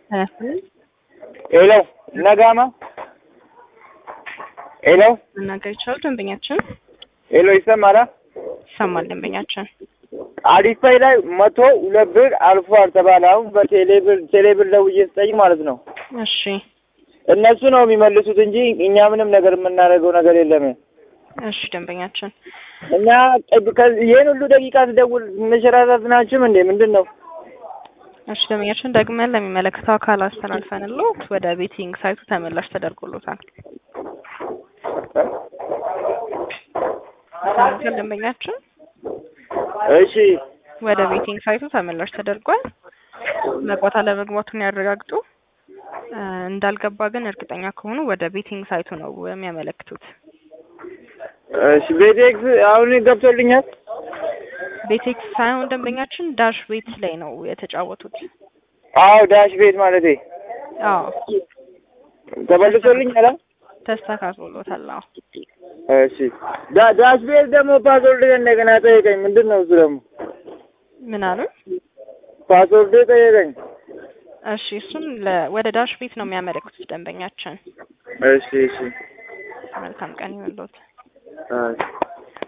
ሄሎ ነጋማ ሄሎ መናገር ይችላሉ ደንበኛችን? ሄሎ ይሰማል? ይሰማል ደንበኛችን። አዲስፓይ ላይ መቶ ሁለት ብር አልፏል ተባለ። አሁን በቴሌ ብር ቴሌ ብር ደውዬ ስጠይቅ ማለት ነው እሺ እነሱ ነው የሚመልሱት እንጂ እኛ ምንም ነገር የምናደርገው ነገር የለም። እሺ ደንበኛችን እና ቅድ- ከዚህ ይህን ሁሉ ደቂቃ ስደውል መሸራታት ናችሁም እንዴ? ምንድን ነው? እሺ ደንበኛችን ደግመን ለሚመለከተው አካል አስተላልፈንልዎት ወደ ቤቲንግ ሳይቱ ተመላሽ ተደርጎሎታል። ተመልሰን ደንበኛችን እሺ ወደ ቤቲንግ ሳይቱ ተመላሽ ተደርጓል። መግባት አለመግባቱን ያረጋግጡ። እ፣ እንዳልገባ ግን እርግጠኛ ከሆኑ ወደ ቤቲንግ ሳይቱ ነው የሚያመለክቱት። እሺ ቤቴክስ አሁን ገብቶልኛል። ቤቴክስ ሳይሆን ደንበኛችን ዳሽ ቤት ላይ ነው የተጫወቱት። አዎ ዳሽ ቤት ማለቴ አዎ ተመልሶልኛል። ተስተካክሎታል። አዎ እሺ ዳ- ዳሽ ቤት ደግሞ ፓስወርድ እንደገና ጠየቀኝ። ምንድን ነው እሱ ደግሞ ምን አሉ? ፓስወርድ ጠየቀኝ። እሺ እሱን ለ- ወደ ዳሽ ቤት ነው የሚያመለክቱት ደንበኛችን። እሺ እሺ መልካም ቀን ይሁንልዎት። አይ